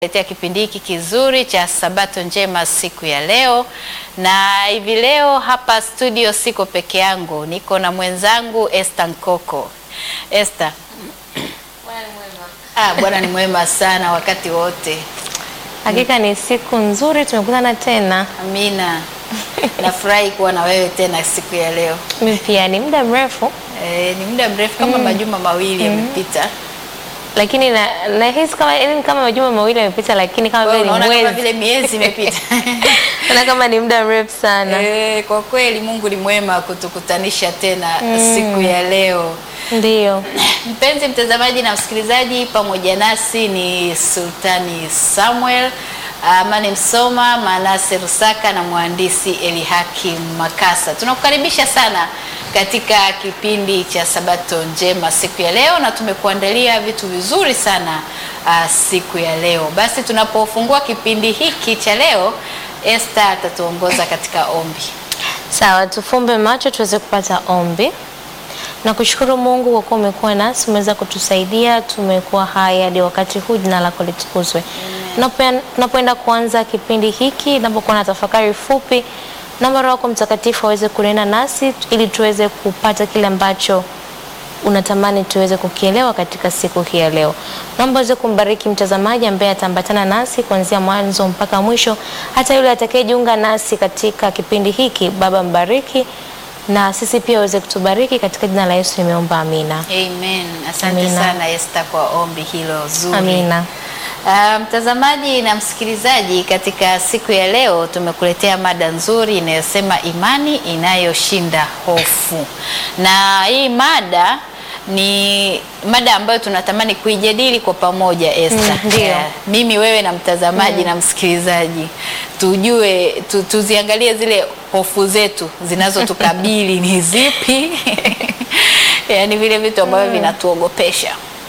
letea kipindi hiki kizuri cha Sabato njema siku ya leo, na hivi leo hapa studio siko peke yangu, niko na mwenzangu Esther Nkoko. Esther, ah, Bwana ni mwema sana wakati wote. Hakika ni siku nzuri, tumekutana tena. Amina. Nafurahi kuwa na wewe tena siku ya leo. Mimi pia ni muda mrefu, E, ni muda mrefu kama majuma mawili yamepita. lakini na- nahisi kama yaani kama majuma mawili yamepita, lakini kama Wewe vile ni unaona kama mwezi, vile miezi imepita. naona kama ni muda mrefu sana. E, kwa kweli Mungu ni mwema kutukutanisha tena siku ya leo. Ndiyo, Mpenzi mtazamaji na msikilizaji, pamoja nasi ni Sultani Samuel Amani Msoma, Manase Rusaka na mhandisi Elihaki Makasa. Tunakukaribisha sana katika kipindi cha Sabato njema siku ya leo, na tumekuandalia vitu vizuri sana uh, siku ya leo. Basi tunapofungua kipindi hiki cha leo, Esther atatuongoza katika ombi. sawa, tufumbe macho tuweze kupata ombi. Na kushukuru Mungu kwa kuwa umekuwa nasi, umeweza kutusaidia, tumekuwa hai hadi wakati huu, jina lako litukuzwe. Tunapoen- Tunapoenda kuanza kipindi hiki, napokuwa na tafakari fupi, naomba Roho yako Mtakatifu aweze kunena nasi ili tuweze kupata kile ambacho unatamani tuweze kukielewa katika siku hii ya leo. Naomba uweze kumbariki mtazamaji ambaye ataambatana nasi kuanzia mwanzo mpaka mwisho, hata yule atakayejiunga nasi katika kipindi hiki. Baba, mbariki na sisi pia uweze kutubariki katika jina la Yesu nimeomba, amina. Amen. Asante Amina. sana Esther kwa ombi hilo zuri. Amina. Ah, mtazamaji na msikilizaji, katika siku ya leo tumekuletea mada nzuri inayosema imani inayoshinda hofu, na hii mada ni mada ambayo tunatamani kuijadili kwa pamoja Esther. Mm, ndio. Eh, mimi wewe na mtazamaji na msikilizaji tujue tu, tuziangalie zile hofu zetu zinazotukabili ni zipi yaani vile vitu ambavyo vinatuogopesha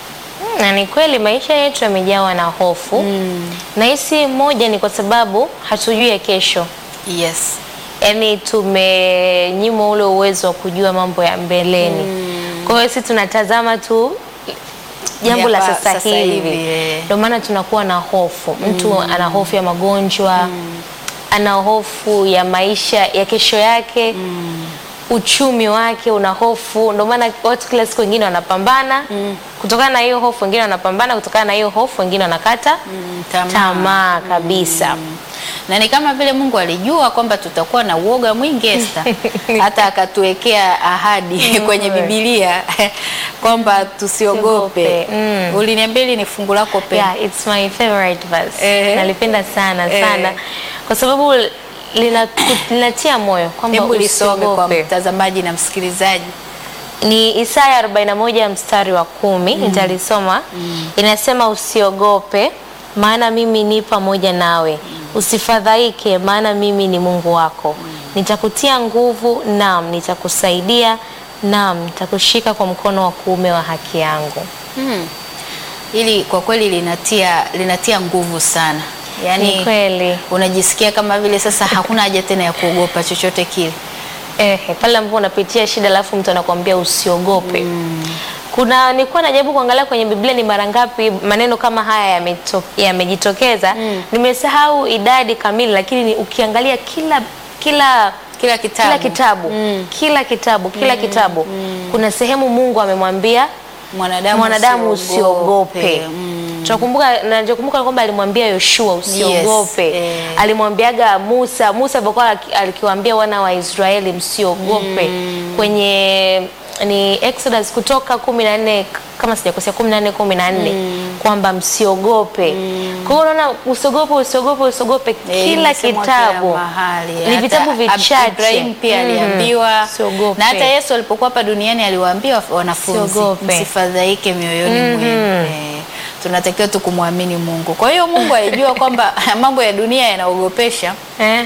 Na ni kweli maisha yetu yamejawa na hofu na hisi moja ni kwa sababu hatujui ya kesho, yes yaani tumenyimwa ule uwezo wa kujua mambo ya mbeleni. Kwa hiyo sisi tunatazama tu jambo la Hapa sasa sasa hivi, hivi, eh. ndio maana tunakuwa na hofu. Mtu ana hofu ya magonjwa, ana hofu ya maisha ya kesho yake uchumi wake una hofu. Ndio maana watu kila siku wengine wanapambana kutokana na hiyo hofu, wengine wanapambana kutokana na hiyo hofu, wengine wanakata Mm, tamaa. tamaa kabisa. na ni kama vile Mungu alijua kwamba tutakuwa na uoga mwingi Esther, hata akatuwekea ahadi kwenye Biblia kwamba tusiogope. Tusiogope, mm. Uliniambia hili ni fungu lako pendwa. Yeah, it's my favorite verse. Eh. Nalipenda sana Eh. sana kwa sababu lina- linatia moyo kwamba Hebu lisome kwa usiogope. mtazamaji na msikilizaji. Ni Isaya 41 mstari wa kumi nitalisoma. Inasema, usiogope maana mimi ni pamoja nawe, usifadhaike maana mimi ni Mungu wako, nitakutia nguvu, naam nitakusaidia, naam nitakushika kwa mkono wa kuume wa haki yangu. Hmm. Hili kwa kweli linatia linatia nguvu sana, Ni yaani kweli unajisikia kama vile sasa hakuna haja tena ya kuogopa chochote kile. Ehe, pale ambapo unapitia shida alafu mtu anakuambia usiogope. Kuna nilikuwa najaribu kuangalia kwenye Biblia ni mara ngapi maneno kama haya yameto- yamejitokeza. Nimesahau idadi kamili, lakini ni- ukiangalia kila kila Kila kitabu, kila kitabu kila kitabu kila kitabu kuna sehemu Mungu amemwambia mwanadamu, mwanadamu usiogope. Mm. Tunakumbuka nachokumbuka kwamba alimwambia Yoshua usiogope. Yes, eh. Alimwambiaga Musa, Musa alipokuwa aki- alikiwaambia wana wa Israeli msiogope. Kwenye ni Exodus kutoka 14 kama sijakosea 14 14 kwamba msiogope. Kwa hiyo unaona usiogope usiogope usiogope Eh, kila imesemwa kila kitabu. mahali. Ni Hata vitabu Ab- vichache. Ibrahim pia Mhm. aliambiwa Usiogope. na hata Yesu alipokuwa hapa duniani aliwaambia wanafunzi Usiogope. msifadhaike mioyoni mwenu. Eh, tunatakiwa tu kumwamini Mungu. Kwa hiyo Mungu alijua kwamba mambo ya dunia yanaogopesha, Ehe.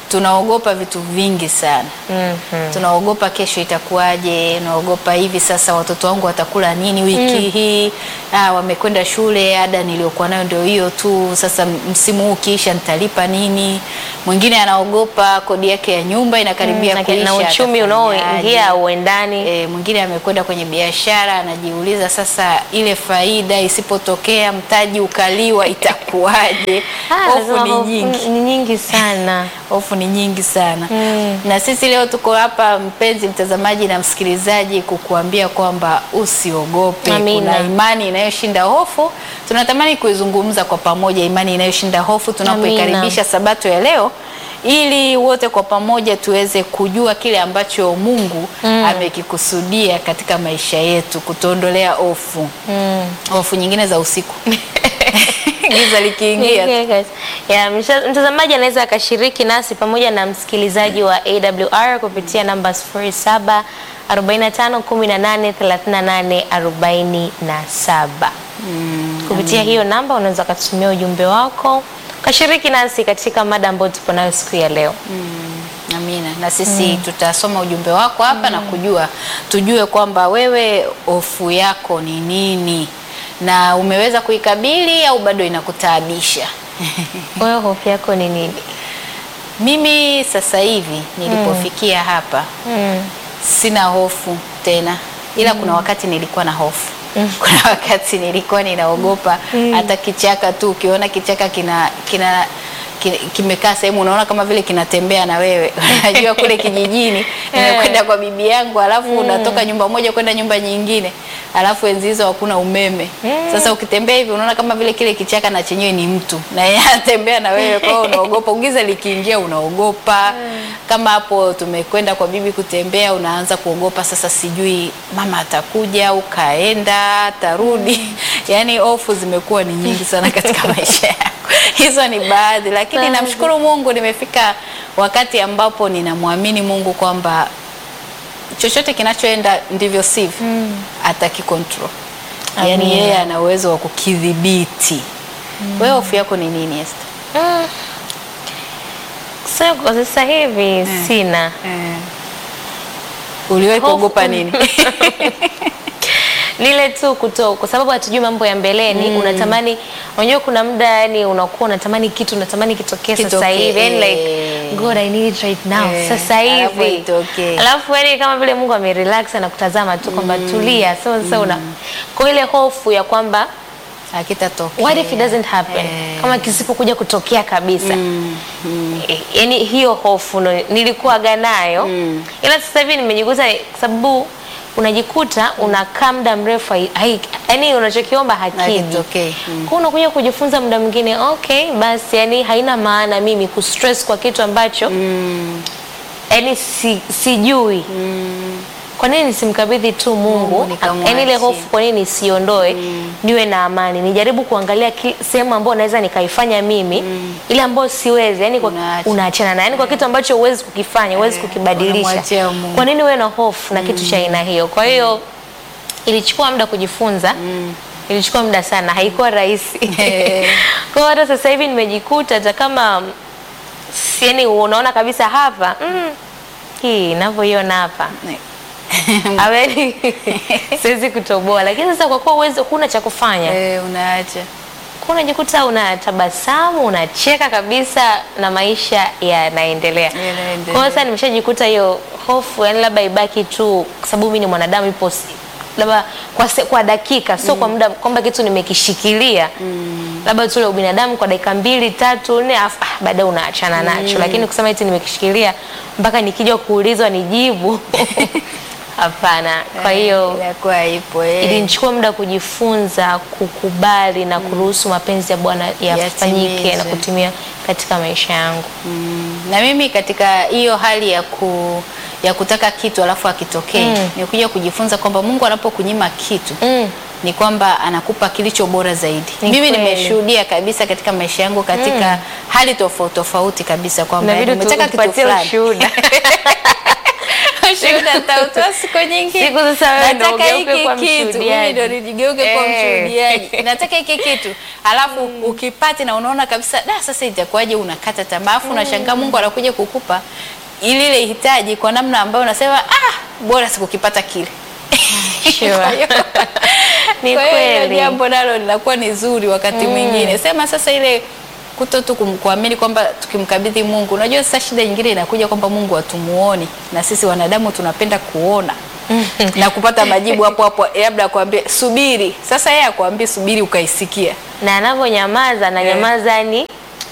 tunaogopa vitu vingi sana. Mhm. Tunaogopa kesho itakuwaje, naogopa hivi sasa watoto wangu watakula nini wiki hii, ah, wamekwenda shule, ada niliyokuwa nayo ndio hiyo tu, sasa msimu huu ukiisha nitalipa nini? Mwingine anaogopa kodi yake ya nyumba inakaribia na, kuisha, na uchumi atafanyaje? unaoingia uendani E, mwingine amekwenda kwenye biashara anajiuliza sasa, ile faida isipotokea mtaji ukaliwa itakuwaje? Ah, Hofu lazima ni hofu- nyingi, ni nyingi sana hofu ni nyingi sana Mm. na sisi leo tuko hapa, mpenzi mtazamaji na msikilizaji, kukuambia kwamba usiogope. Amina. Kuna imani inayoshinda hofu, tunatamani kuizungumza kwa pamoja, imani inayoshinda hofu, tunapoikaribisha sabato ya leo ili wote kwa pamoja tuweze kujua kile ambacho Mungu amekikusudia katika maisha yetu, kutuondolea hofu mm. hofu nyingine za usiku giza likiingia Ya, msha- mtazamaji anaweza akashiriki nasi pamoja na msikilizaji wa AWR kupitia namba 07 45 18 38 47. Kupitia hiyo namba unaweza ukatumia ujumbe wako ukashiriki nasi katika mada ambayo tupo nayo siku ya leo. Amina. Na sisi tutasoma ujumbe wako hapa na kujua tujue kwamba wewe hofu yako ni nini na umeweza kuikabili au bado inakutaabisha. Wewe hofu yako ni nini? Mimi sasa hivi nilipofikia hapa Mm. sina hofu tena, ila kuna wakati nilikuwa na hofu. Kuna wakati nilikuwa ninaogopa hata kichaka tu, ukiona kichaka kina kina ki- kimekaa sehemu unaona kama vile kinatembea na wewe. Unajua kule kijijini nimekwenda kwa bibi yangu, alafu unatoka nyumba moja kwenda nyumba nyingine, alafu enzi hizo hakuna umeme. Sasa ukitembea hivi unaona kama vile kile kichaka na chenyewe ni mtu na yeye anatembea na wewe, kwa hiyo unaogopa. Giza likiingia unaogopa. Kama hapo tumekwenda kwa bibi kutembea, unaanza kuogopa sasa, sijui mama atakuja au kaenda atarudi. Yaani hofu zimekuwa ni nyingi sana katika maisha yangu. Hizo ni baadhi, lakini Baadhi. namshukuru Mungu, nimefika wakati ambapo ninamwamini Mungu kwamba chochote kinachoenda ndivyo sivyo atakikontrol. Yaani Amina. yeye ana uwezo wa kukidhibiti. Wewe hofu yako ni nini Esther? Mm. Sasa kwa sasa hivi sina. Uliwahi Hofu. kuogopa nini? Lile tu kuto kwa sababu hatujui mambo ya mbeleni unatamani unajua kuna muda yani unakuwa unatamani kitu unatamani kitokee sasa Kitokee, hivi yani like eh. God I need it right now Eh, sasa alafu hivi itokee. alafu yani kama vile Mungu amerelax na kutazama tu kwamba tulia so sasa una kwa ile hofu ya kwamba Hakitatokea. what if it doesn't happen Eh. kama kisipokuja kutokea kabisa Eh, yani hiyo hofu ndo nilikuwaga nayo ila sasa hivi nimejikuta kwa sababu unajikuta unakaa muda mrefu hai- hai- yani unachokiomba hakiji Hakitokei. Mm. kwa unakuja kujifunza muda mwingine okay basi yani haina maana mimi kustress kwa kitu ambacho yani si, sijui kwa nini nisimkabidhi tu Mungu Mungu nikamwachie. yani ile hofu kwa nini nisiondoe niwe na amani nijaribu kuangalia ki- sehemu ambayo naweza nikaifanya mimi ile ambayo siwezi yani kwa Unaacha. unaachana na yani kwa kitu ambacho huwezi kukifanya huwezi kukibadilisha unamwachia Mungu. kwa nini uwe na hofu na kitu cha aina hiyo kwa hiyo ilichukua muda kujifunza ilichukua muda sana haikuwa rahisi kwa hiyo hata sasa hivi nimejikuta hata kama yani unaona kabisa hapa mm, hii ninavyoiona hapa Aweli siwezi kutoboa, lakini sasa kwa kuwa uwezo huna cha kufanya, Eh, unaacha. kwa unajikuta unatabasamu, unacheka kabisa na maisha yanaendelea. Yanaendelea. Kwa hiyo sasa nimeshajikuta hiyo hofu, yani labda ibaki tu, kwa sababu mimi ni mwanadamu, ipo si- labda kwa, se, kwa dakika sio kwa muda kwamba kitu nimekishikilia labda tu ule ubinadamu kwa dakika mbili tatu nne, afu ah, baadaye unaachana nacho, lakini kusema eti nimekishikilia mpaka nikija kuulizwa nijibu hapana. Kwa hiyo inakuwa ipo eh. ilinichukua muda kujifunza kukubali na kuruhusu mapenzi ya Bwana yafanyike na Yatimizwe. kutimia katika maisha yangu. Mm, na mimi katika hiyo hali ya ku ya kutaka kitu alafu akitokee Mm. nikuja kujifunza kwamba Mungu anapokunyima kitu Mm. ni kwamba anakupa kilicho bora zaidi. Ni Mimi kweli. nimeshuhudia kabisa katika maisha yangu katika hali tofauti tofauti kabisa kwamba Inabidi umetaka kitu tupatie fulani ushuhuda. ushuhuda nitautoa siku nyingine. Siku sasa wewe ndio Nataka ugeuke hiki kuwa kitu, mimi mshuhudiaji. ndio nijigeuke kwa Eh. mshuhudiaji. Nataka hiki kitu. Alafu ukipati na unaona kabisa da sasa itakuwaje unakata tamaa. Alafu unashangaa Mungu anakuja kukupa ili ile hitaji kwa namna ambayo unasema ah bora sikukipata kile. Sure. Kwa hiyo- Ni kwa hiyo hilo kweli. jambo nalo linakuwa ni zuri wakati mwingine. Sema sasa ile kuto tu kum- kuamini kwamba tukimkabidhi Mungu. Unajua sasa shida nyingine inakuja kwamba Mungu hatumuoni na sisi wanadamu tunapenda kuona na kupata majibu hapo hapo, labda akwambie subiri. Sasa yeye akwambie subiri ukaisikia. na anavyonyamaza na Eh. nyamaza ni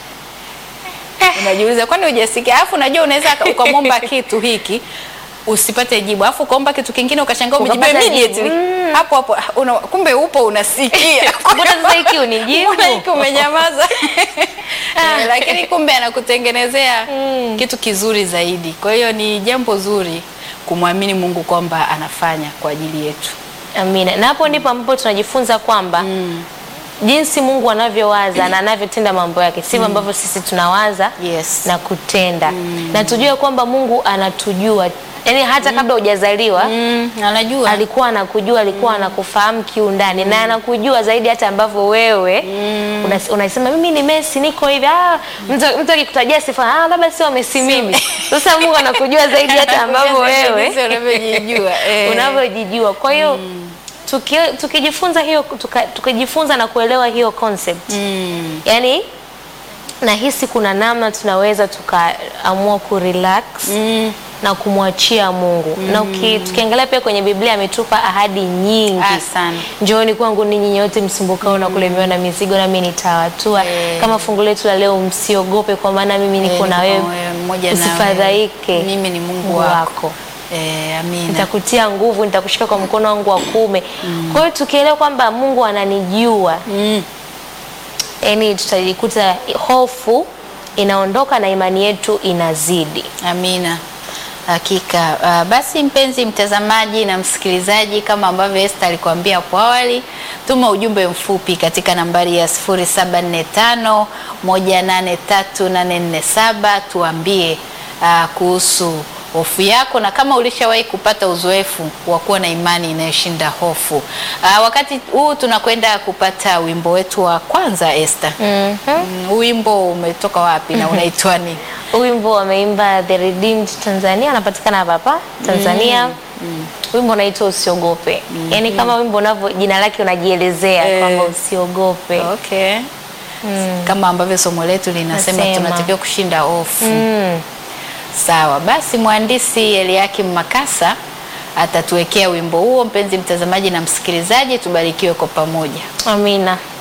Unajiuliza kwani hujasikia? Alafu unajua unaweza aka- ukamwomba kitu hiki usipate jibu, alafu ukaomba kitu kingine ukashangaa umejibu Ukapata jibu. immediately hapo hapo. Una, kumbe upo unasikia. mbona sasa hiki unijibu Mbona hiki umenyamaza? Eh, lakini kumbe anakutengenezea kitu kizuri zaidi. Kwa hiyo ni jambo zuri kumwamini Mungu kwamba anafanya kwa ajili yetu. Amina. Na hapo ndipo ambapo tunajifunza kwamba jinsi Mungu anavyowaza na anavyotenda mambo yake sivyo ambavyo sisi tunawaza Yes. na kutenda, na tujue kwamba Mungu anatujua, yaani hata kabla hujazaliwa Mm, anajua. alikuwa anakujua, alikuwa anakufahamu kiundani na anakujua zaidi hata ambavyo wewe unas- unasema mimi ni Messi niko hivi. Ah, mtu mtu akikutajia sifa ah, labda sio Messi mimi. Sasa Mungu anakujua zaidi hata ambavyo wewe Jinsi unavyojijua. Eh. unavyojijua. Kwa hiyo tuki, tukijifunza hiyo tuka, tukijifunza na kuelewa hiyo concept Mm. yani nahisi kuna namna tunaweza tukaamua kurelax Mm. na kumwachia Mungu na uki, tukiangalia pia kwenye Biblia ametupa ahadi nyingi Ah, sana. Njooni kwangu ninyi nyote msumbukao na kulemewa na mizigo, nami nitawatua. Eh. Kama fungu letu la leo, msiogope, kwa maana mimi niko Eh, na niko wewe, mmoja na usifadhaike, wewe. Mimi ni Mungu wako. Eh, amina. nitakutia nguvu, nitakushika kwa mkono wangu wa kuume. Kwa hiyo tukielewa kwamba Mungu ananijua, Mm. yani tutajikuta hofu inaondoka na imani yetu inazidi. Amina. Hakika. Uh, basi mpenzi mtazamaji na msikilizaji, kama ambavyo Esther alikwambia hapo awali, tuma ujumbe mfupi katika nambari ya 0745 183847 tuambie uh, kuhusu hofu yako na kama ulishawahi kupata uzoefu wa kuwa na imani inayoshinda hofu. Uh, wakati huu tunakwenda kupata wimbo wetu wa kwanza Esther. Mhm. Mm, wimbo umetoka wapi na unaitwa nini? Wimbo wameimba The Redeemed Tanzania, anapatikana hapa hapa Tanzania. Wimbo unaitwa Usiogope. Yaani kama wimbo unavyo jina lake unajielezea Eh. kwamba usiogope. Okay. Kama ambavyo somo letu linasema Nasema. tunatakiwa kushinda hofu. Mm. Sawa, basi mhandisi Eliakim Makasa atatuwekea wimbo huo. Mpenzi mtazamaji na msikilizaji, tubarikiwe kwa pamoja. Amina.